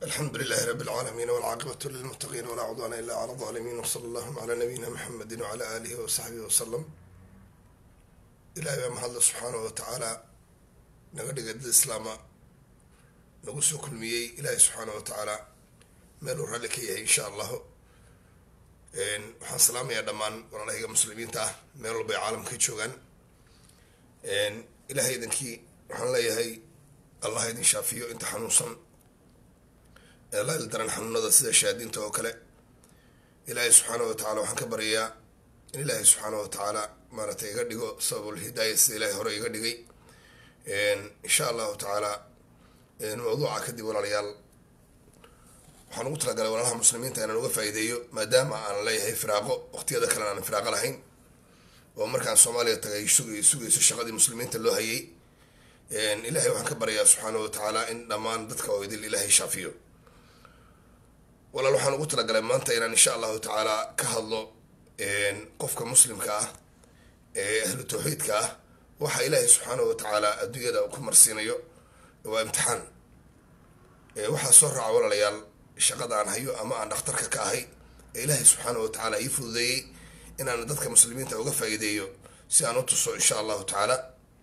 alxamdu lilahi rabi اlcaalamiin wاlcaaqibatu lilmutaqiin walaa cudwaana ila cala alظaalimiin wsala allahuma calaa nabiyina muxamedi wcala aalihi wasaxbihi wasalam ilahay baa mahadla subxaanahu watacaala naga dhigay dad islaama nagu soo kulmiyey ilaahay subxaanahu watacaala meel uu ralli ka yahay insha allahu waxaan salaamayaa dhammaan walaalahayga muslimiinta ah meel walba ay caalamka ka joogaan ilahay idankii waxaan leeyahay allah idin shaafiyo inta xanuunsan la ildaran xanuunada sida shaadiinta oo kale ilaahay subxaanahu watacaala waxaan ka baryayaa in ilaahay subxaanahu watacaala maaragtay iga dhigo sababul hidaaya sida ilaahay hore iga dhigay insha allahu tacaala mawduuca kadib walaalayaal waxaan ugu talagalay walaalaha muslimiinta inaan uga faa'iideeyo maadaama aan leeyahay firaaqo waqtiyada kalena aan firaaqo lahayn oo markaan soomaaliya tagay sugay sugayso shaqadii muslimiinta loo hayay ilaahay waxaan ka baryayaa subxaanahu watacaala in dhammaan dadka oo idil ilaahay shaafiyo walaal waxaan ugu talagalay maanta inaan insha allahu tacaala ka hadlo qofka muslimka ah ee ahlu tawxiidka ah waxa ilaahay subxaanahu watacaala adduunyada ku marsiinayo waa imtixaan waxaa soo raaca walaalayaal shaqada aan hayo ama aan dhakhtarka ka ahay ee ilaahay subxaanahu watacaala ii fududeeyey inaan dadka muslimiinta uga faa'iideeyo si aan u tuso insha allahu tacaala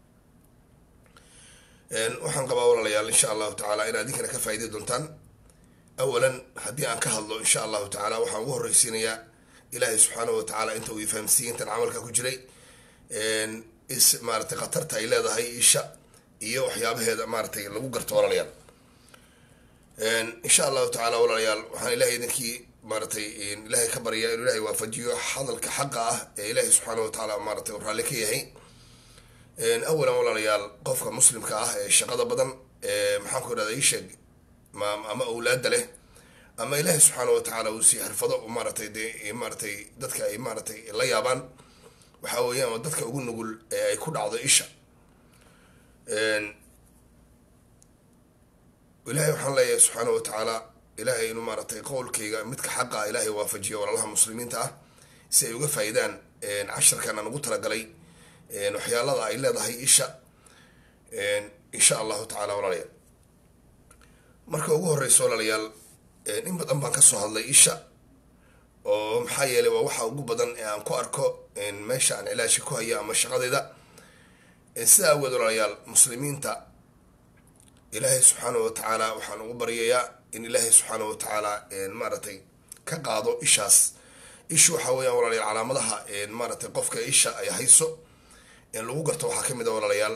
waxaan qabaa walaalayaal insha allahu tacaala inaad idinkana ka faa'iidey doontaan awalan haddii aan ka hadlo insha allahu tacaala waxaan ugu horreysiinayaa ilaahay subxaanahu watacaala inta uu ifahamsiiyey intan camalka ku jiray is maaratay khatarta ay leedahay isha iyo waxyaabaheeda maaratay lagu garto walaalayaal insha allahu tacaala walaalayaal waxaan ilahay idinkii maaratay ilaahay ka baryaa inuu ilahay waafajiyo hadalka xaqa ah ee ilaahay subxaanahu watacaala maaratay uu raalli ka yahay awalan walaalayaal qofka muslimka ah ee shaqada badan maxaan ku idhahda isheeg ama awlaada leh ama ilaahay subxaanahu watacaala uu sii xirfado maaratay dee maaratay dadka ay maaratay la yaabaan waxaa weeyaan dadka ugu nugul ee ay ku dhacdo isha ilaahay waxaan leeyahay subxaanahu watacaala ilaahay inuu maaratay qowlkayga midka xaqa ah ilaahay waafajiyo walaalaha muslimiinta ah si ay uga faa'iidaan casharkan aan ugu talagalay waxyaalada ay leedahay isha insha allahu tacala walaalayaal marka ugu horeyso walaalayaal in badan baan kasoo hadlay isha oo maxaa yeelay waa waxa ugu badan ee aan ku arko meesha aan cilaashka ku hayo ama shaqadeyda sida aweed walaalayaal muslimiinta ilaahay subxaanahu watacaala waxaan ugu baryayaa in ilaahay subxaanahu watacaala maaratay ka qaado ishaas ishu waxaa weeyaan walaalayaal calaamadaha maaratay qofka isha ay hayso lagu garto waxaa kamid a walaalayaal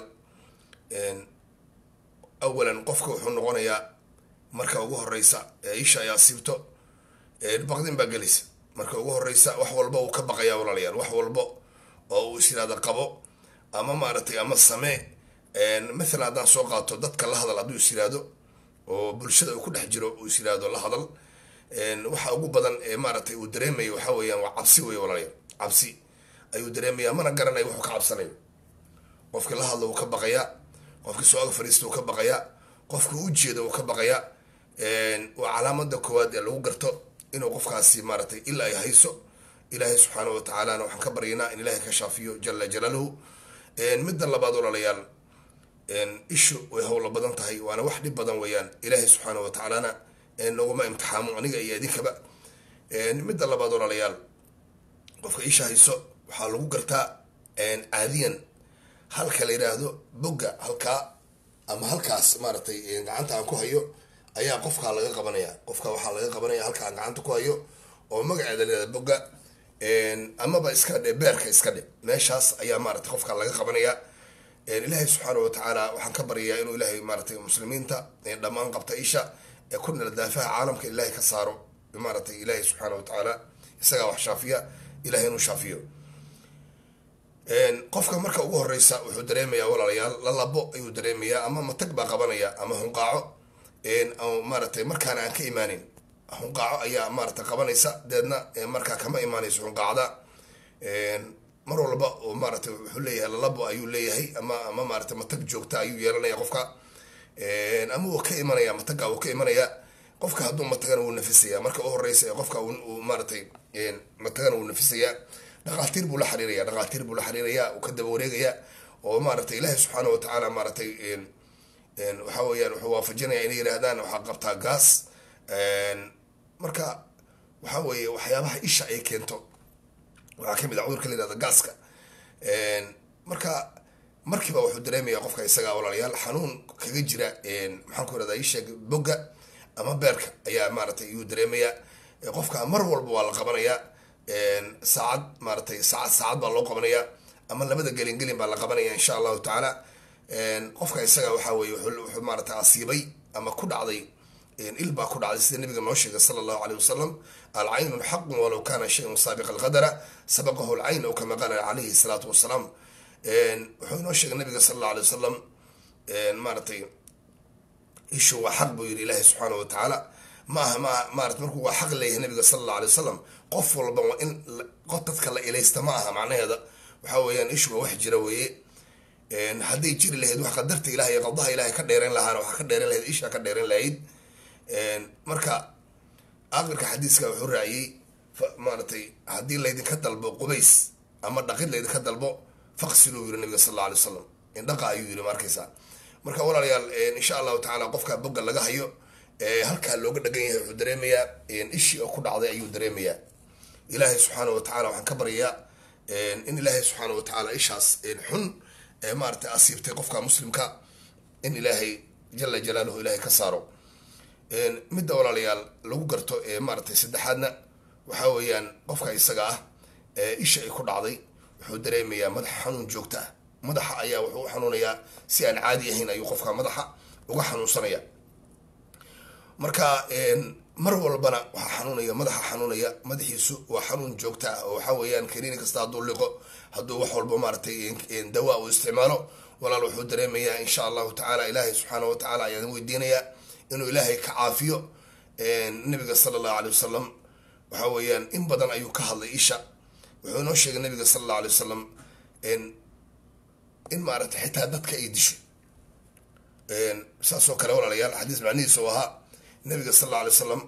awalan qofka wuxuu noqonayaa marka ugu horeysa ee isha ay asiibto baqdin baa gelaysa marka ugu horeysa wax walba uu ka baqaya walaalayaal wax walba oo uu is yiraahdo qabo ama maaragtay ama samee mathalan haddaan soo qaato dadka la hadal hadduu is yiraahdo oo bulshada uu ku dhex jiro uu is yiraahdo la hadal waxa ugu badan ee maaragtay uu dareemayo waxaa weeyaan waa cabsi wey walaalayaal cabsi ayuu dareemayaa mana garanayo wuxuu ka cabsanayo qofki la hadlo wuu ka baqayaa qofki soo ag fadhiista wuu ka baqayaa qofki u jeeda wuu ka baqayaa waa calaamada koowaad ee lagu garto inuu qofkaasi maaratay ila ay hayso ilaahay subxaanahu watacaalana waxaan ka baryaynaa in ilaahay ka shaafiyo jala jalaaluhu midda labaad walaalayaal ishu way howla badan tahay waana wax dhib badan weeyaan ilaahay subxaanahu watacaalana naguma imtixaamo aniga iyo idinkaba midda labaad walaalayaal qofka isha hayso waxaa lagu gartaa caadiyan halka la yidhaahdo bogga halkaa ama halkaas maaratay gacanta aan ku hayo ayaa qofkaa laga qabanaya qofka waxaa laga qabanaya halka aan gacanta ku hayo oo magaceeda la yihahdo bogga amaba iska dhe beerka iska dhe meeshaas ayaa maaratay qofkaa laga qabanaya ilaahay subxaanahu watacaala waxaan ka baryayaa inuu ilaahay maaratay muslimiinta dhammaan qabta isha ee ku nala daafaha caalamka ilaahay ka saaro maaratay ilaahay subxaanahu watacaala isagaa wax shaafiya ilahay inuu shaafiyo qofka marka ugu horeysa wuxuu dareemayaa walaalayaal lalabo ayuu dareemayaa ama matag baa qabanaya ama hunqaaco maaratay markaana aan ka imaaneyn hunqaaco ayaa maaratay qabanaysa deedna markaa kama imaanayso hunqaacda mar walba oo maaratay wuxuu leeyahay lalabo ayuu leeyahay ama ama maaratay matag joogta ayuu yeelanaya qofka ama wuu ka imanaya mataga wuu ka imanaya qofka hadduu matagana wuu nafisaya marka u horeysa ee qofka maaratay matagana wuu nafisaya dhaqaatiir buu la xiriiraya dhaqaatiir buu la xiriiraya uu ka daba wareegaya oo maaratay ilaahay subxaana watacaala maaratay waxa weeyaan wuxuu waafajinaya inay yidhaahdaan waxaa qabtaa gaas marka waxaa weeye waxyaabaha isha ay keento waxaa kamid a cudurka la yihahda gaaska marka markiiba wuxuu dareemaya qofka isaga walaalayaal xanuun kaga jira maxaan ku irahda isheeg bogga ama beerka ayaa maaratay iyuu dareemaya qofka mar walba waa la qabanaya saacad maaratay saacad saacad baa loo qabanaya ama labada gelin gelin baa la qabanaya insha allahu tacaala qofka isaga waxaa weye wuxuu maaratay asiibay ama ku dhacday il baa ku dhacday sida nabiga noo sheegay sala allahu aleyh wasalam alcaynun xaqun walow kana shayun saabiqa alqadara sabaqahu alcayn o kama qaala calayhi salaatu wasalaam wuxuu inoo sheegay nabiga sala allahu alay wasalam maaratay ishu waa xaq buu yidhi ilaahi subxaana wa tacaala ma aha ma maarata markuu waa xaq leeyahay nabiga sala allahu alay wasalam qof walba waa in qof dadka la ilaysta ma aha macnaheeda waxaa weeyaan ishu waa wax jira weeye hadday jiri lahayd wax qadarta ilahay iyo qadaha ilahay ka dheeran lahaana waxaa ka dheeran lahayd isha ka dheeran lahayd marka aqirka xadiiska wuxuu raaciyey maaratay haddii laydinka dalbo qubays ama dhaqid laydinka dalbo faqsiluu yiri nabiga sal alla alay wasalam indhaqa ayuu yiri markaysaa marka walaalayaal insha allahu tacaala qofka bogga laga hayo halkaa looga dhagan yahay wuxuu dareemayaa ishii oo ku dhacday ayuu dareemayaa ilaahay subxaana wa tacala waxaan ka baryayaa in ilaahay subxaana wa tacaala ishaas xun maaratay asiibtay qofka muslimka in ilaahay jala jalaaluhu ilaahay ka saaro midda walaalayaal lagu garto maaratay saddexaadna waxaa weeyaan qofka isaga ah isha ay ku dhacday wuxuu dareemayaa madaxa xanuun joogta ah madaxa ayaa wuxuu u xanuunayaa si aan caadi ahayn ayuu qofka madaxa uga xanuunsanaya marka mar walbana waxaa xanuunaya madaxa xanuunaya madaxiisu waa xanuun joogta ah oo waxaa weeyaan kaniini kasta hadduu liqo hadduu wax walba maaratay dawaa uu isticmaalo walaal wuxuu dareemayaa insha allahu tacaala ilaahay subxaana wa tacaala ayaan weydiinayaa inuu ilaahay ka caafiyo nabiga sala allahu alay wasalam waxaa weeyaan in badan ayuu ka hadlay isha wuxuu inoo sheegay nabiga sala allahu alay wasalam in maaragtay xitaa dadka ay disho saasoo kale walaalayaal xadiis macnihiisa u ahaa nabiga sal alla alay wasalam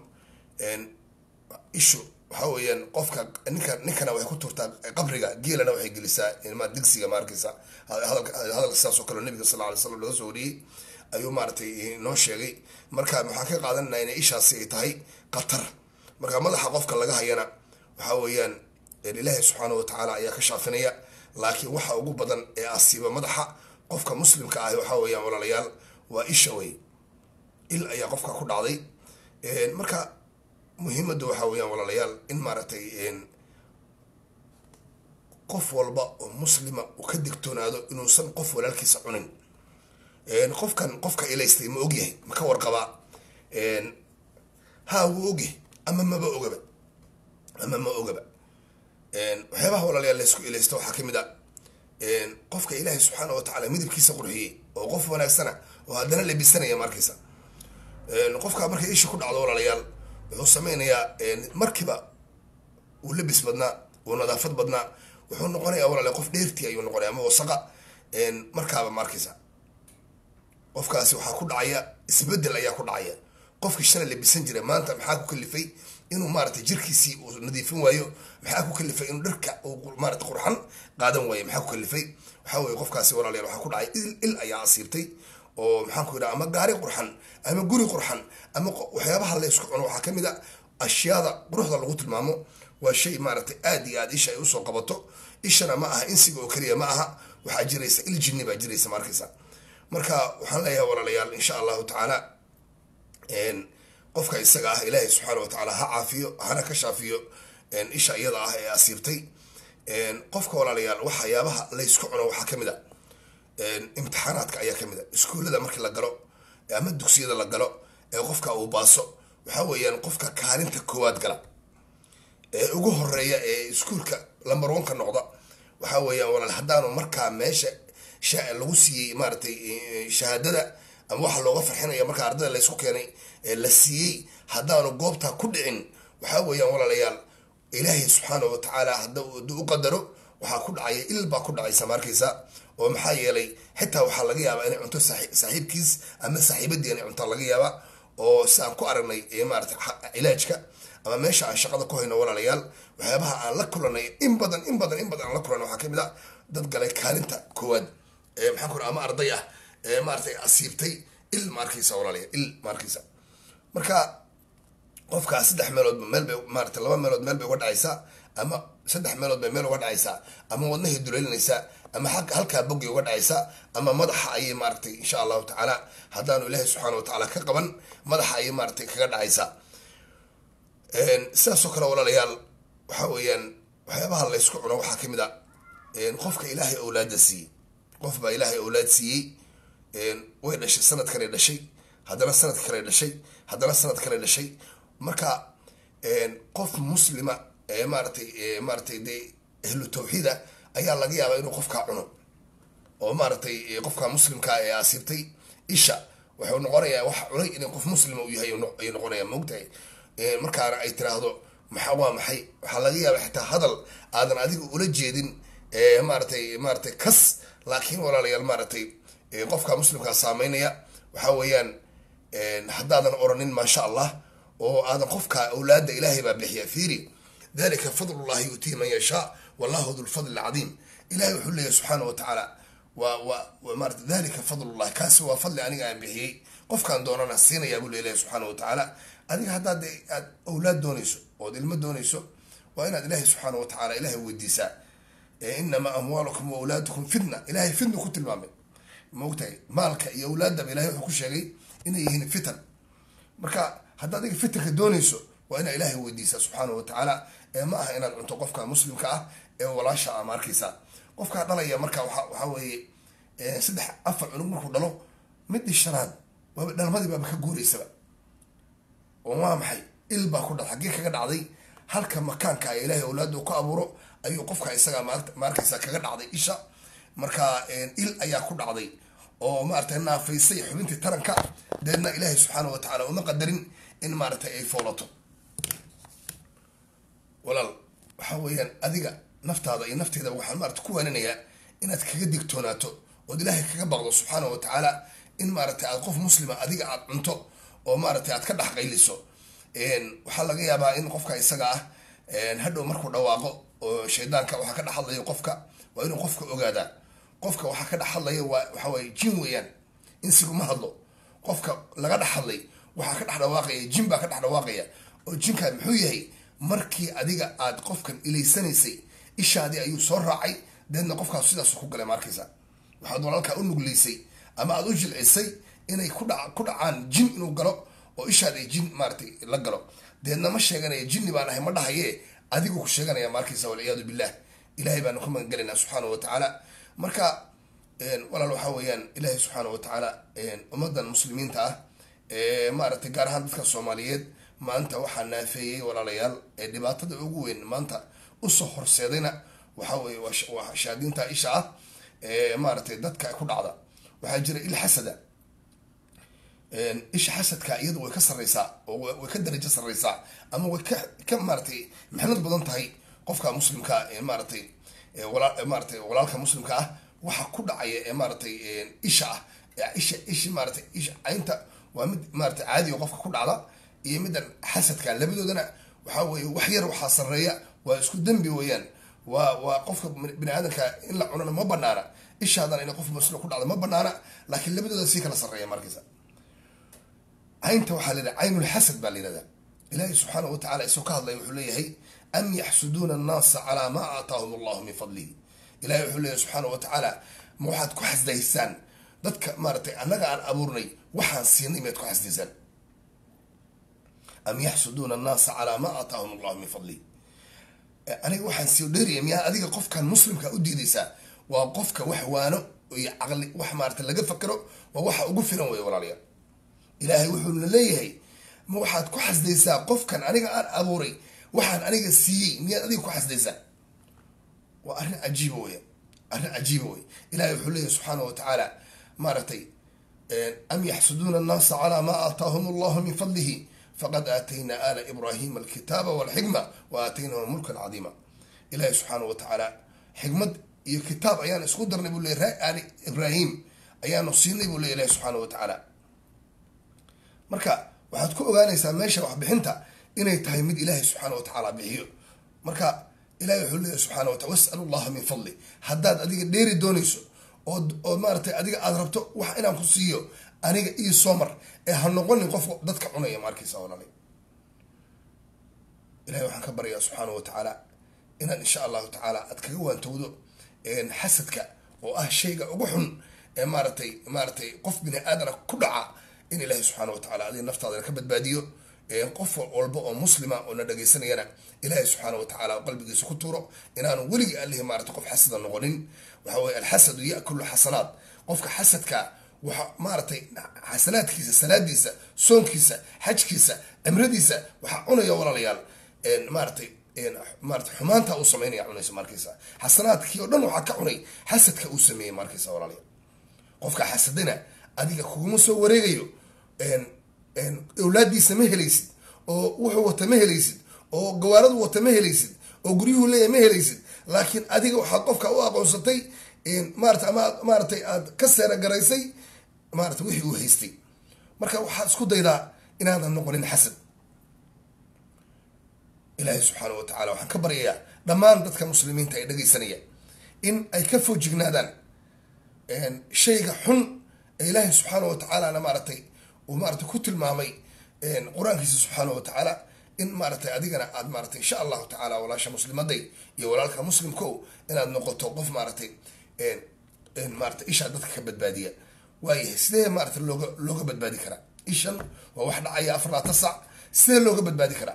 ishu waxaa weeyaan qofka ninka ninkana waxay ku turtaa qabriga geelana waxay gelisaa ma digsiga ma arkaysa hadalka hadalka sidaasoo kale nabiga sal alla alay slam laga soo wariyey ayuu maaratay noo sheegay marka waxaan ka qaadanana inay ishaasi ay tahay qatar marka madaxa qofka laga hayana waxaa weeyaan ilaahay subxaana wa tacaala ayaa ka shaafinaya laakiin waxa ugu badan ee asiiba madaxa qofka muslimka ah waxaa weeyaan walaalayaal waa isha wey il ayaa qofka ku dhacday marka muhiimadda waxaa weeyaan walaalayaal in maaragtay qof walba oo muslima uu ka digtoonaado inuusan qof walaalkiisa cunin qofkan qofka ilaystay ma ogyahay ma ka warqabaa ha wuu ogyahay ama maba ogaba ama ma ogaba waxyaabaha walaalayaal laysku ilaysta waxaa kamid a qofka ilaahay subxaana wa tacala midabkiisa qurxiyey oo qof wanaagsana oo haddana labisanaya markaysa qofka markay isha ku dhacdo walaalayaal wuxuu sameynayaa markiiba uu labis badnaa uu nadaafad badnaa wuxuu noqonaya walaalayaal qof dheertii ayuu noqonaya ama wasaqa markaaba markaysa qofkaasi waxaa ku dhacaya isbedel ayaa ku dhacaya qofkii shalay labisan jiray maanta maxaa ku kalifay inuu maaratay jirkiisii uu nadiifin waayo maxaa ku kalifay inuu dharka uu maarata qurxan qaadan waayo maxaa ku kalifay waxaa weye qofkaasi walaalayaal waxaa ku dhacay il il ayaa asiibtay oo maxaan ku yidhaha ama gaari qurxan ama guri qurxan ama waxyaabaha laysku cuno waxaa kamid a ashyaada quruxda lagu tilmaamo waa shay maaratay aad iyo aad isha ay usoo qabato ishana ma aha insiga oo keliya ma aha waxaa jiraysa il jinni baa jiraysa markaysa marka waxaan leeyahay walaalayaal insha allahu tacaala qofka isaga ah ilaahay subxaana wa tacaala ha caafiyo hana ka shaafiyo isha iyada ah ee asiibtay qofka walaalayaal waxyaabaha laysku cuno waxaa kamid a imtixaanaadka ayaa kamid a iskuullada markii la galo ama dugsiyada la galo ee qofka uu baaso waxaa weeyaan qofka kaalinta koowaad gala ee ugu horeeya ee iskuulka lambarwanka noqda waxaa weeyaan walaal haddaanu markaa meesha lagu siiyey maaratay shahaadada ama waxa looga farxinaya markaa ardayda laysku keenay ee la siiyey haddaanu goobtaa ku dhicin waxaa weeyaan walaalayaal ilaahay subxaana wa tacaala hadda u qadaro waxaa ku dhacaya il baa ku dhacaysa markaysa oo maxaa yeelay xitaa waxaa laga yaabaa inay cunto saaxiibkiis ama saaxiibadii inay cunto laga yaabaa oo si aan ku aragnay maarata cilaajka ama meesha aan shaqada ku hayno walaalayaal waxyaabaha aan la kulanay in badan in badan in badan aan la kulanay waxaa kamid a dad galay kaalinta koowaad maxaan ku ama arday ah ee maaratay asiibtay il maarkaysa walaalayaal il maarkaysa marka qofkaa saddex meelood meel bay maarata laba meelood meel bay uga dhacaysaa ama saddex meelood bay meel uga dhacaysaa ama wadnahay duleelinaysaa ama halkaa boggay uga dhacaysaa ama madaxa ayay maaratay insha allahu tacaala haddaanu ilaahay subxaana wa tacaala ka qaban madaxa ayay maaratay kaga dhacaysaa sidaasoo kale walaalayaal waxa weeyaan waxyaabaha laysku cuno waxaa kamid a qofka ilaahay owlaada siiyey qof baa ilaahay owlaad siiyey way dhashay sanadkanay dhashay haddana sanadka kale dhashay haddana sanad kale dhashay marka qof muslima ee maaratay maaratay dee ahlu tawxiida ayaa laga yaabaa inuu qofkaa cuno oo maaratay qofka muslimkaa ee asiibtay isha wuxuu noqonayaa wax cunay inay qof muslima uu yahay ayuu noqonaya maogtahay markaana ay tiraahdo maxaa waa maxay waxaa laga yaaba xitaa hadal aadan adiga ula jeedin maaratay maaratay kas laakiin walaalayaal maaratay qofka muslimkaa saameynaya waxaa weeyaan haddaadan oranin maasha allah oo aadan qofka awlaada ilaahay baa bixiya fiiri dalika fadlullahi yuutihi man yashaa wallahu dulfadli alcadiim ilahay wuxuu leeyahy subxaana wa tacaala wa wa maarata dalika fadlullahi kaasi waa fadli aniga aan bixiyey qofkaan doonana siinayaa buu leelahay subxaana wa tacaala adiga haddaad aad awlaad doonayso ood ilmo doonayso waa inaad ilaahay subxaana wa tacaala ilahay weydiisaa inamaa amwaalukum wa awlaadukum fitna ilahay fitna ku tilmaamay maogtahay maalka iyo awlaadaba ilahay wuxuu ku sheegay inay yihiin fitan marka haddaad adiga fitanka doonayso waa inaad ilaahay weydiisaa subxaana wa tacaala ee ma aha inaad cunto qofka muslimka ah ee walaasha ama arkaysaa qofkaa dhalaya marka waa waxaa weeye saddex afar cunug markuu dhalo midii shanaad waaba dhalmadii baaba ka guuraysaba oo waa maxay il baa ku dha xaggee kaga dhacday halka makaanka ee ilaahay awlaada uu ka abuuro ayuu qofka isagaa ma arkaysa kaga dhacday isha marka il ayaa ku dhacday oo maaragtay naafaysay xubintii taranka deedna ilaahay subxaana wa tacaala uma qadarin in maaragtay ay foolato walaal waxa weeyaan adiga naftaada iyo nafteedaba waxaan maarata ku waaninayaa inaad kaga digtoonaato ood ilaahay kaga baqdo subxaana wa tacaala in maaragtay aad qof muslima adiga aad cunto oo maaragtay aad ka dhex qayliso waxaa laga yaabaa in qofka isaga ah hadhow markuu dhawaaqo oo shaydaanka waxaa ka dhex hadlayo qofka waa inuu qofka ogaadaa qofka waxaa ka dhex hadlaya waa waxa waye jin weeyaan insiguma hadlo qofka laga dhex hadlay waxaa ka dhex dhawaaqaya jin baa ka dhex dhawaaqaya oo jinkaa muxuu yahay markii adiga aad qofkan ilaysanaysay ishaadii ayuu soo raacay deedna qofkaas sidaas ku galay maarkaysa waxaad walaalkaa u nugleysay ama aada u jilcisay inay ku dha ku dhacaan jin inuu galo oo ishaad ay jin maaratay la galo deedna ma sheeganaya jinni baan ahay ma dhahaye adigu ku sheeganaya maarkaysa walciyaadu billah ilahay baanu ka magangelaynaa subxaana wa tacaala marka walaal waxaa weeyaan ilaahay subxaana wa tacaala ummadan muslimiinta ah maaragtay gaar ahaan dadka soomaaliyeed maanta waxaa naafeeyey walaalayaal ee dhibaatada ugu weyn maanta usoo horseedayna waxa weye waa shaadiinta isha ah ee maaratay dadka ku dhacda waxaa jira il xasada isha xasadka iyadu way ka sarreysaa oo way ka darajo sarreysaa ama way ka ka maaratay mixnad badan tahay qofka muslimka ee maaratay walaa maaratay walaalka muslimka ah waxa ku dhacaya ee maaratay isha ah isha ishi maaratay isha caynta waa mid maaratay caadiga qofka ku dhacda iyo middan xasadka labadoodana waxaa weye wax yar waxaa sarreeya waa isku dembi weeyaan waa waa qofka bini aadamka in la cunana ma banaana ishaadana in qof muslim ku dhacda ma banaana laakiin labadooda sii kala sarreeya markiisa caynta waxaa la yidhaha caynulxasad baa la yihahdaa ilaahay subxaana wa tacala isoo ka hadlaya wuxuu leeyahay am yaxsuduuna annaasa calaa maa aataahum allahu min fadlihi ilahay wuxuu leeyahay subxaana wa tacaala ma waxaad ku xasdaysaan dadka maaratay annaga aan abuurnay waxaan siinay miyaad ku xasdaysaan am yaxsuduuna annaasa calaa maa aataahum allahu min fadlihi aniga waxaan sii dheeraya miyaa adiga qofkan muslimka u diidaysaa waa qofka wax waano iyo caqli wax maarata laga fakero waa waxa ugu filan wey walaalayaal ilaahay wuxuuna leeyahay ma waxaad ku xasdaysaa qofkan aniga aan abuuray waxaan aniga siiyey miyaad adiga ku xasdaysaa waa arrin cajiiba weya arrin cajiiba wey ilahay wuxuu leeyahay subxaana wa tacaala maaragtay am yaxsuduuna annaasa calaa maa aataahum allahu min fadlihi faqad aataynaa ala ibrahima alkitaaba walxikma wa aataynahum mulkan cadiima ilahi subxaana wa tacaala xikmad iyo kitaab ayaan isku darnay buu leeyay ali ibrahim ayaanu siinay buu leey ilahi subxaana wa tacaala marka waxaad ku ogaanaysaa meesha waxbixinta inay tahay mid ilaahay subxaana wa tacaala bixiyo marka ilahi wuxuu leeyahy subxana wa taala was'alu llaha min fadli haddaad adiga dheeri doonayso ood oo maaratay adiga aada rabto wax inaan ku siiyo aniga io soomar ee ha noqonin qof dadka cunaya ma arkaysa walaali ilahay waxaan ka baryaa subxaana wa tacaala inaad insha allahu tacaala aad kaga waantowdo xasadka oo ah shayga ugu xun ee maaratay maaratay qof bini aadana ku dhaca in ilaahay subxaana wa tacala adiga naftaadana ka badbaadiyo qof walba oo muslima oo na dhagaysanayana ilaahay subxaana wa tacala qalbigiisa ku tuuro inaanu weligii alihi maarata qof xasada noqonin waxa weye alxasadu yakulu xasanaad qofka xasadka waxa maaratay xasanaadkiisa salaadiisa soonkiisa xajkiisa cimradiisa waxaa cunaya walaalayaal maaratay maarata xumaanta uu sameynaya cunaysa markaysa xasanaadkii oo dhan waxaa ka cunay xasadka uu sameeyey markaysa walaalayaal qofka xasadana adiga kuguma soo wareegayo awlaadiisa ma helaysid oo wuxuu wata ma helaysid oo gawaaradu wata ma helaysid oo guryuhu leeyahy ma helaysid laakiin adiga waxaad qofka u aqoonsatay maarata ama maaratay aad ka seera garaysay maarata wixii uu haystay marka waxaad isku daydaa inaadan noqonin xasad ilaahay subxaana wa tacala waxaan ka baryayaa dhammaan dadka muslimiinta ay dhagaysanaya in ay ka foojignaadaan shayga xun ee ilaahay subxaana wa tacaalana maaratay uu maarata ku tilmaamay qur-aankiisa subxaana wa tacaala in maaratay adigana aad maaratay insha allahu tacala walaasha muslimaday iyo walaalka muslimko inaad noqoto qof maaratay maarata ishaa dadka ka badbaadiya waayahay sidee maarata looga looga badbaadi karaa ishan waa wax dhacaya afar laatan sac sidee looga badbaadi karaa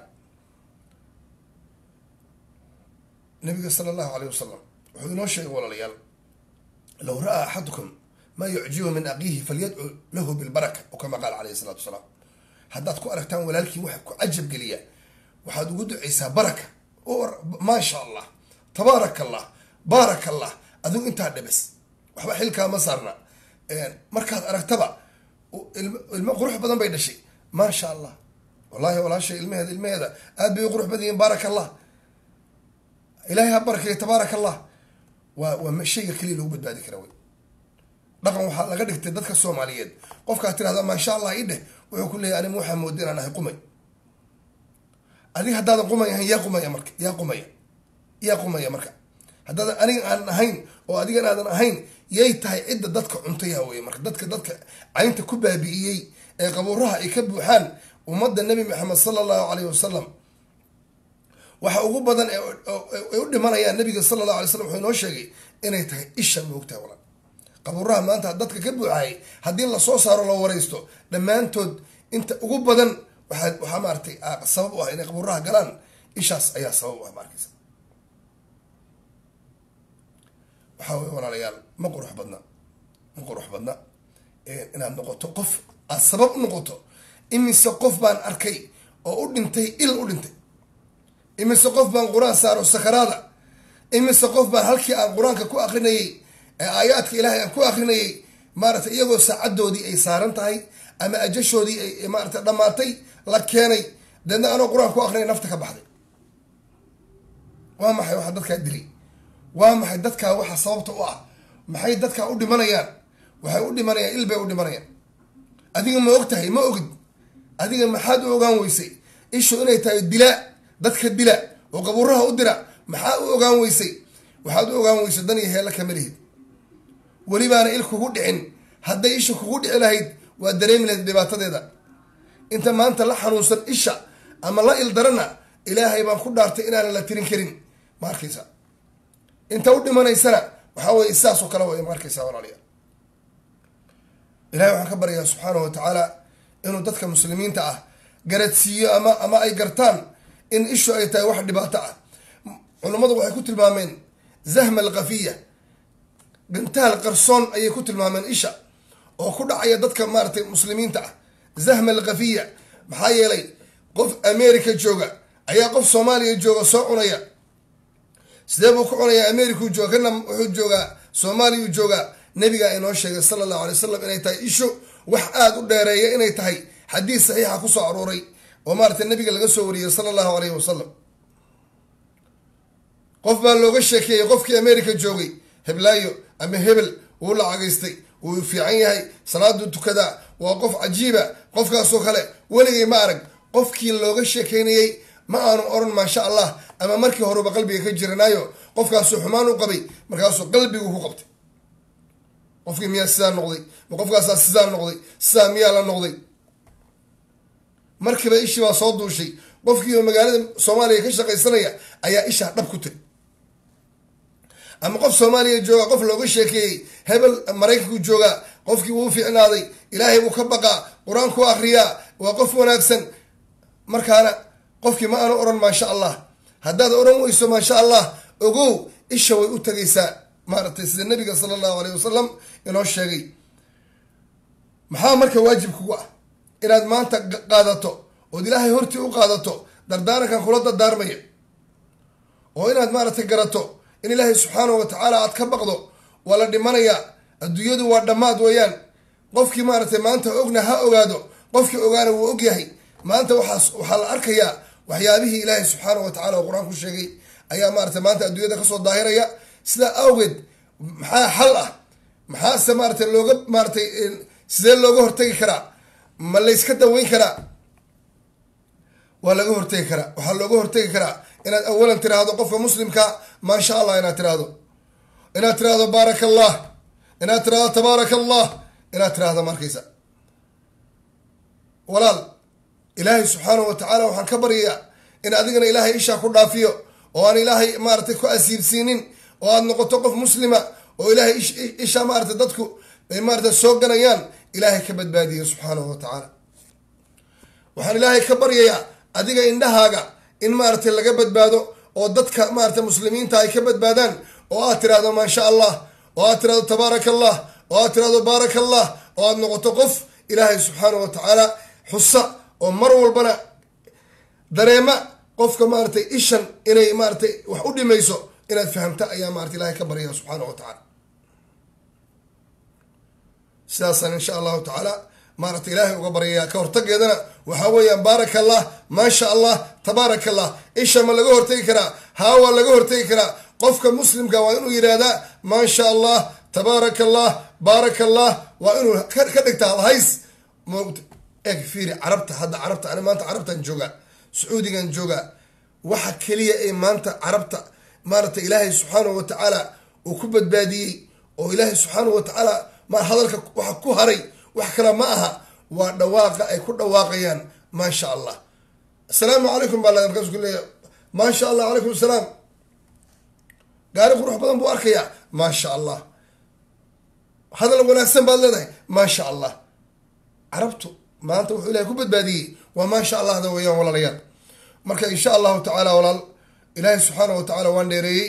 nabiga sala allahu aleyh wasalam wuxuu inoo sheegay walaalayaal low ra-a axadukum maa yucjibu min aqiihi falyadcu lahu bilbaraka oo kama qaala caleyhi salatu wasalaam haddaad ku aragtaan walaalkii waxa ku cajab geliya waxaad ugu ducaysaa baraka maasha allah tabaaraka allah baaraka allah adigu intaa dhibis waxba xilkaa ma saarna markaad aragtaba ilmo qurux badan bay dhashay maasha allah wallahi walaashay ilmaheeda ilmaheeda aad bay u qurux badan yihiin baaraka allah ilahay ha barakeeyo tabaaraka allah waa waa shayga keliya lagu badbaadi kara wey dhaqan waxaa laga dhigtay dadka soomaaliyeed qofkaad tirahda maasha allah i dheh wuxuu ku leeyahy anim waxaa mooda inaan ahay qumay adiga haddaadan qumay ahayn yaa qumaya marka yaa qumaya yaa qumaya marka haddaadan aniga aanan ahayn oo adigan aadan ahayn yay tahay cidda dadka cuntaya wey marka dadka dadka caynta ku baabi'iyey ee qabuuraha ay ka buuxaan ummadda nebi maxamed sala allahu caleyhi wasalam waxa ugu badan ay u dhimanayaan nabiga sala allahu alay slam wuxuu inoo sheegay inay tahay isha moogtaha walaal qabuuraha maanta dadka ka buuxayay haddii lasoo saaro loo waraysto dhammaantood inta ugu badan waxaa waxaa maaratay sabab u ah inay qabuuraha galaan ishaas ayaa sabab u ah maarkaysa waxaa wey walaalayaal ma qurux badna ma qurux badna inaad noqoto qof aad sabab u noqoto imise qof baan arkay oo u dhintay il u dhintay imise qof baan qur-aan saaro sakaraada imise qof baan halkii aan qur-aanka ku akrinayay ee aayaadka ilaahay aan ku akrinayay maarata iyagoo saacadoodii ay saaran tahay ama ajashoodii ay maarata dhammaatay la keenay deedna anoo qur-aan ku akrinay nafta ka baxday waa maxay waxa dadkaa dilay waa maxay dadkaa waxa sababta u ah maxay dadkaa u dhimanayaan waxay u dhimanayaan il bay u dhimanayaan adiga ma og tahay ma ogid adiga maxaad u ogaan weysay ishu inay tahay dilaa dadka dila oo qabuuraha u dira maxaa u ogaan weysay waxaad u ogaan weysay dan iyo heella kama lihid welibaana il kugu dhicin hadday isha kugu dhici lahayd waa dareemi lahayd dhibaatadeeda inta maanta la xanuunsan isha ama la il darana ilaahay baan ku dhaartay inaanan la tirin karin ma arkaysa inta u dhimanaysana waxaa weye sidaasoo kale way ma arkaysa walaalayaal ilahay waxaan ka baryaa subxaanahu wa tacaala inuu dadka muslimiinta ah garadsiiyo ama ama ay gartaan in ishu ay tahay wax dhibaato ah culammadu waxay ku tilmaameen zahma alkafiya gantaal qarsoon ayay ku tilmaameen isha oo ku dhacaya dadka maaratay muslimiinta ah zahma alkafiya maxaa yeelay qof america jooga ayaa qof soomaaliya jooga soo cunaya sidee buu ku cunayaa americau jooga kana wuxuu joogaa soomaaliyau joogaa nabigaa inoo sheegay sala allahu alay wasalam inay tahay ishu wax aada u dheereeya inay tahay xadiis saxiixa kusoo arooray oo maaratay nabiga laga soo wariyey sala allahu alayhi wasalam qof baa looga sheekeeyey qofkii america joogay heblaayo ama hebel wuu lacagaystay wuu fiican yahay salaaduu tukadaa waa qof cajiiba qofkaasoo kale weligay ma arag qofkii looga sheekeynayey ma aanu oran maasha allah ama markii horeba qalbiga ka jiranaayo qofkaasuu xumaan u qabay markaasuu qalbigu ku qabtay qofkii miyaa sidaa noqday ma qofkaasaa sidaa noqday sidaa miyaa la noqday markiiba ishii baa soo duushay qofkiiba magaalada soomaaliya ka shaqaysanaya ayaa ishaa dhab ku tiri ama qof soomaaliya jooga qof looga sheekeeyey hebel maraykanku joogaa qofkii wuu fiicnaaday ilaahay buu ka baqaa qur-aanku akriyaa waa qof wanaagsan markaana qofkii ma aanu oran maasha allah haddaad oran weyso maasha allah ogow isha way u tagaysaa maaragtay sida nabiga sala allahu aleyh wasalam inoo sheegay maxaa marka waajib kugu ah inaad maanta qaadato ood ilaahay hortii u qaadato dardaarankan kula dardaarmaya oo inaad maaragtay garato in ilaahay subxaanahu wa tacaala aad ka baqdo waa la dhimanayaa adduunyadu waa dhammaad weeyaan qofkii maaragtay maanta ogna ha ogaado qofkii ogaana wuu ogyahay maanta waxaas waxaa la arkayaa waxyaabihii ilaahay subxaanahu wa tacala oo qur-aan ku sheegay ayaa maaragtay maanta adduunyada kasoo daahiraya sidaa awgeed maxaa xal ah maxaase maaratay looga maaratay sidee looga hortegi karaa ma layska daweyn karaa waa laga hortegi karaa waxaa looga hortegi karaa inaad awalan tiraahdo qofka muslimka maasha allah inaad tiraahdo inaad tiraahdo baaraka allah inaad tiraahdo tabaaraka allah inaad tiraahdo markaysa walaal ilaahay subxaanahu wa tacaala waxaan ka baryayaa in adigana ilaahay ishaa ku dhaafiyo oo aan ilaahay maaratay ku asiibsiinin oo aad noqoto qof muslima oo ilaahay ishaa maaratay dadku ay maarata soo ganayaan ilaahay ka badbaadiya subxaanahu wa tacaala waxaan ilaahay ka baryayaa adiga indhahaaga in maaratay laga badbaado oo dadka maarata muslimiinta ay ka badbaadaan oo aad tirahdo maasha allah oo aad tirahdo tabaaraka allah oo aad tirahdo baaraka allah oo aad noqoto qof ilaahay subxaanahu wa tacaala xusa oo mar walbana dareema qofka maaratay ishan inay maaratay wax u dhimayso inaad fahamta ayaa maarata ilahay ka baryaya subxaanahu wa tacaala sidaasaan insha allahu tacaala maarata ilaahay uga baryayaa ka hortageedana waxaa weeyaan baaraka allah maasha allah tabaaraka allah isha ma laga hortegi karaa haa waa laga hortegi karaa qofka muslimka waa inuu yidhaahdaa maasha allah tabaaraka allah baaraka allah waa inuu ka dhigta hays moogta eeg fiiri carabta hadda carabta ani maanta carabtan joogaa sacuudigan joogaa waxa keliya ee maanta carabta maarata ilaahay subxaanahu wa tacaala uu ku badbaadiyey oo ilaahay subxaanahu wa tacaala ma hadalka waxa ku haray wax kale ma aha waa dhawaaqa ay ku dhawaaqayaan maasha allah asalaamu calaykum baa la markaas ku leeya maasha allah calaykum asalaam gaari qurux badan buu arkayaa maasha allah hadal wanaagsan baad leedahay maasha allah carabtu maanta wuxuu ilahay ku badbaadiyey waa maasha allahda weeyaan walaalayaal marka insha allahu tacaala walaal ilaahay subxaanahu wa tacaala waan dheereeyey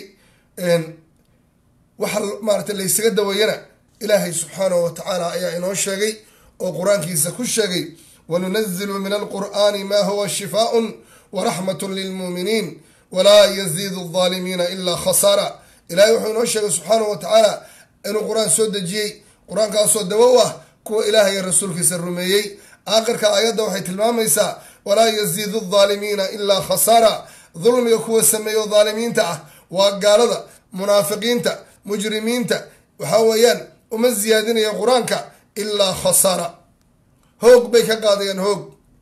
waxa maarata laysaga daweeyana ilaahay subxaanahu wa tacaala ayaa inoo sheegay oo qur-aankiisa ku sheegay wanunazilu min alqur'ani ma huwa shifaaءun waraxmatun lilmuuminiin walaa yaziidu alظaalimiina ilaa khasaara ilahay wuxuu inoo sheegay subxaanahu wa tacaala inuu qur-aan soo dejiyey qur-aankaasoo dawo u ah kuwa ilaah iyo rasuulkiisa rumeeyey aakhirka aayadda waxay tilmaamaysaa walaa yaziidu alظaalimiina ilaa khasaara dulmiga kuwa sameeyo dhaalimiinta ah waa gaalada munaafiqiinta mujrimiinta waxaa weeyaan uma ziyaadinaya qur-aanka ilaa khasara hoog bay ka qaadayaan hoog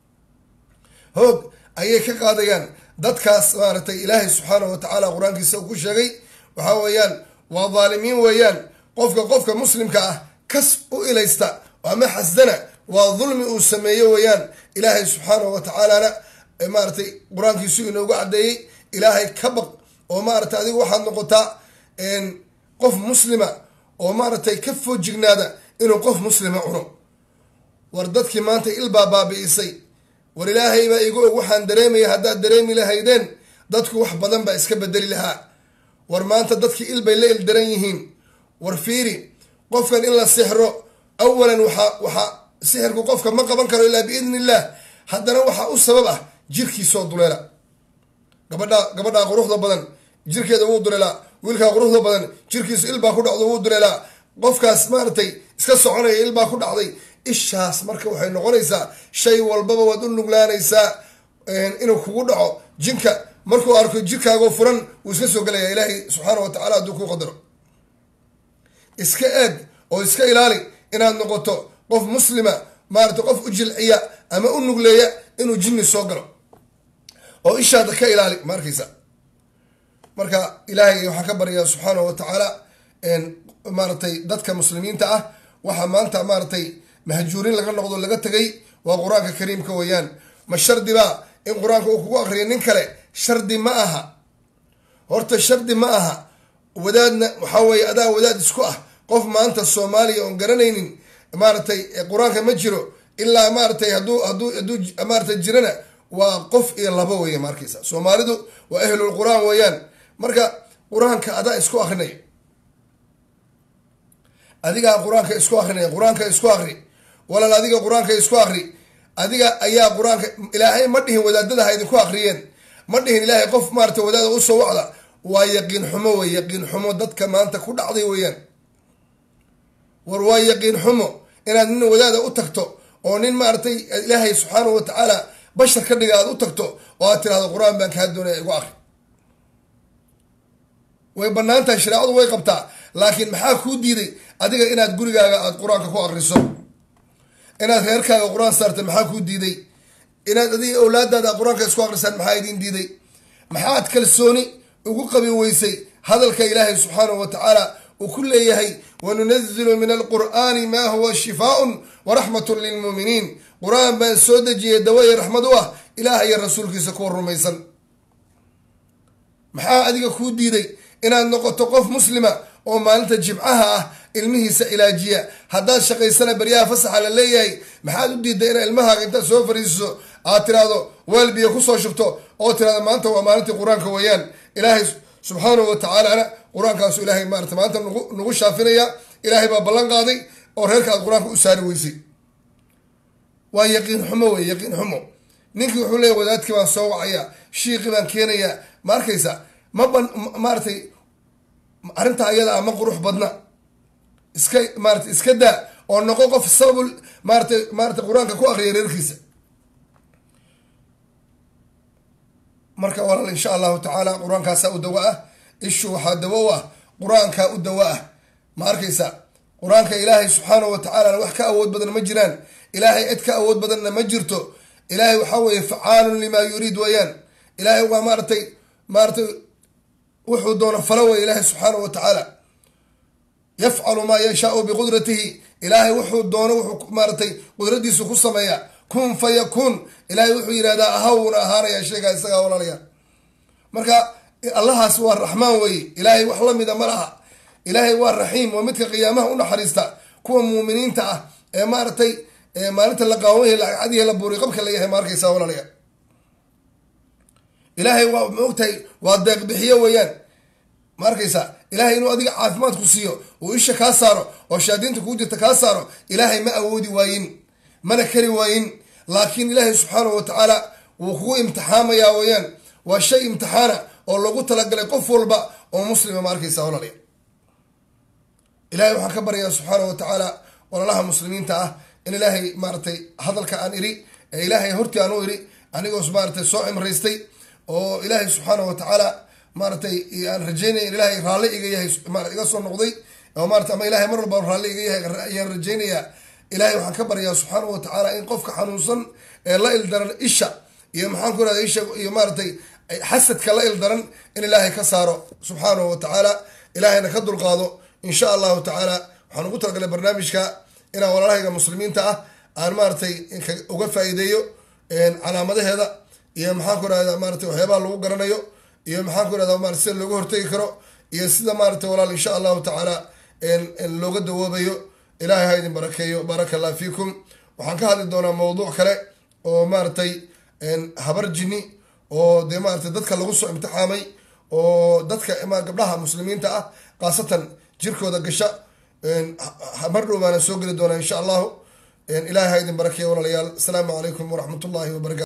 hoog ayay ka qaadayaan dadkaas maaragtay ilaahay subxaanahu wa tacaala qur-aankiisa uu ku sheegay waxaa weeyaan waa dhaalimiin weeyaan qofka qofka muslimka ah kas u ilaysta ama xasdana waa dulmi uu sameeyo weeyaan ilaahay subxaanahu wa tacaalana maaratay qur-aankiisu inoogu caddeeyey ilaahay ka baq oo maaragtay adigu waxaad noqotaa qof muslima oo maaragtay ka foojignaada inuu qof muslima cuno war dadkii maanta ilbaa baabi'isay war ilaahay baa igu og waxaan dareemaya haddaad dareemi lahaydeen dadku wax badan baa iska bedeli lahaa war maanta dadkii ilbay la ildaran yihiin war fiiri qofkan in la sixro awalan waxaa waxaa sixirku qofka ma qaban karo ilaa biidni illah haddana waxaa u sabab ah jirkiisoo duleela gabadhaa gabadhaa quruxda badan jirkeeda wuu duleelaa wiilkaa quruxda badan jirkiisu ilbaa ku dhacdo wuu duleelaa qofkaas maaragtay iska soconaya ilbaa ku dhacday ishaas marka waxay noqonaysaa shay walbaba waad u nuglaanaysaa inuu kugu dhaco jinka markuu arko jirkaagoo furan wuu iska soo gelaya ilaahay subxaana wa tacala hadduu ku qadaro iska eeg oo iska ilaali inaad noqoto qof muslima maaragtay qof u jilciya ama u nugleeya inuu jinni soo galo oo ishaada ka ilaali ma arkaysa marka ilaahay waxaa ka baryaa subxaanahu wa tacaala maaratay dadka muslimiinta ah waxaa maanta maaratay mahjuurin laga noqdo laga tegay waa qur-aanka kariimka weeyaan ma shardibaa in qur-aanka uu kugu akriyo nin kale shardi ma aha horta shardi ma aha wadaadna waxaa weeye adaa wadaad isku ah qof maanta soomaaliya oon garanaynin maaragtay qur-aanka ma jiro ilaa maaratay hadduu hadduu hadduu maaratay jirana waa qof iyo labo weeye markaysa soomaalidu waa ahlul qur-aan weeyaan marka qur-aanka adaa isku akrinay adigaa qur-aanka isku akrinaya qur-aanka isku akri walaal adiga qur-aanka isku akri adiga ayaa qur-aanka ilaahay ma dhihin wadaadada ha idinku akriyeen ma dhihin ilaahay qof maarata wadaada usoo wacda waa yaqiin xumo wey yaqiin xumo dadka maanta ku dhacday weeyaan war waa yaqiin xumo inaad nin wadaada u tagto oo nin maaratay ilaahay subxaanahu watacaala bashar ka dhiga aad u tagto oo aad tirahdo qur-aan baan kaa doonaya igu akri way banaan tahay shareecadu way qabtaa laakiin maxaa kuu diiday adiga inaad gurigaaga aada qur-aanka ku akriso inaad reerkaaga qur-aan saarta maxaa kuu diiday inaad adiga awlaadaada qur-aanka isku akrisaan maxaa idin diiday maxaad kalsooni ugu qabi weysay hadalka ilaahay subxaanahu wa tacaala uu ku leeyahay wanunazilu min alqur'aani maa huwa shifaaun waraxmatun lilmuuminiin qur-aan baan soo dejiyay dawaya raxmad u ah ilaah iyo rasuulkiisa kuwa rumaysan maxaa adiga kuu diiday inaad noqoto qof muslima oo maalinta jimcaha ah ilmihiisa ilaajiya haddaad shaqaysana baryaha fasaxa la leeyahay maxaad u diiday inaad ilmahaaga intaad soo fariisiso aad tiraahdo waalbiya kusoo shubto oo tirahdo maanta waa maalintii qur-aanka weeyaan ilaahay subxaanahu wa tacaalana qur-aankaasu ilahay maarata maanta nagu nagu shaafinaya ilaahay baa ballan qaaday oo reerka aad qur-aanka u saari weysay waa yaqiin xumo wey yaqiin xumo ninkii wuxuu leeya wadaadkii baan soo wacaya shiiqii baan keenaya ma arkaysa ma ban maaratay arrintaa ayada ah ma qurux badna iska maarata iska daa oo noqo qof sababul maaratay maarata qur-aanka ku akriya reerkiisa marka walaal insha allahu tacaala qur-aankaasaa u dawo ah ishu waxaa dawo u ah qur-aankaa u dawo ah ma arkaysa qur-aanka ilaahay subxaanahu wa tacaalana wax ka awood badan ma jiraan ilaahay cid ka awood badanna ma jirto ilaahay waxaa weeye facaalun limaa yuriid weeyaan ilaahay waa maaratay maaratay wuxuu doono falo wey ilaahay subxaanahu wa tacaala yafcalu maa yashaau biqudratihi ilaahay wuxuu doono wuxuu maaratay qudradiisu ku sameeya kun fa yakun ilaahay wuxuu yidhahdaa ahawna ahaanaya sheegaa isagaa walaalaya marka allahaas waa raxmaan weye ilaahay wax lamida ma laha ilaahay waa raxiim waa midka qiyaamaha u naxariista kuwa muuminiinta ah ee maaratay maalinta la qaawanyah lacadihi la buuri qabka la yahay ma arkaysaa walaalaya ilaahay waa ma ogtahay waa deeq bixiyo weeyaan ma arkaysaa ilaahay inuu adiga caafimaad ku siiyo uu isha kaa saaro oo shaadiinta kuu jirta kaa saaro ilaahay ma awoodi waayin mana kari waayin laakiin ilaahay subxaanahu wa tacaala wuu kugu imtixaamayaa weeyaan waa shay imtixaana oo loogu talagalay qof walba oo muslima ma arkaysaa walaalaya ilahay waxaan ka baryaa subxaanahu wa tacaala walaalaha muslimiinta ah in ilaahay maaratay hadalka aan iri ee ilaahay hortii aan u iri anigoos maaratay soo cimraystay oo ilaahay subxaanahu wa tacaala maaratay aan rajeynaya in ilaahay raalli iga yahay iga soo noqday oo maarata ama ilahay mar walba raalli iga yahay ayaan rajeynayaa ilahay waxaan ka baryaa subxaanahu wa tacaala in qofka xanuunsan ee la ildaran isha iyo maxaan ku irahda isha iyo maaratay xasadka la ildaran in ilaahay ka saaro subxaanahu wa tacaala ilaahayna ka dulqaado insha allahu tacaala waxaan ugu talagalay barnaamijka inaan walaalahayga muslimiinta ah aan maaratay uga faa-iideeyo calaamadaheeda iyo maxaan ku irahda maaratay waxyaabaha lagu garanayo iyo maxaan ku irahda marat sida looga hortegi karo iyo sida maaratay walaal insha allahu tacaala looga dawoobayo ilahay ha idin barakeeyo baaraka allah fiikum waxaan ka hadli doonaa mawduuc kale oo maaratay habar jini oo dee maaratay dadka lagu soo imtixaamay oo dadka gabdhaha muslimiinta ah khaasatan jirkooda gasha mar dhow baana soo geli doonaa insha allahu ilahay ha idin barakeeyo walaalayaal asalaamu calaykum waraxmat ullahi wabarakatu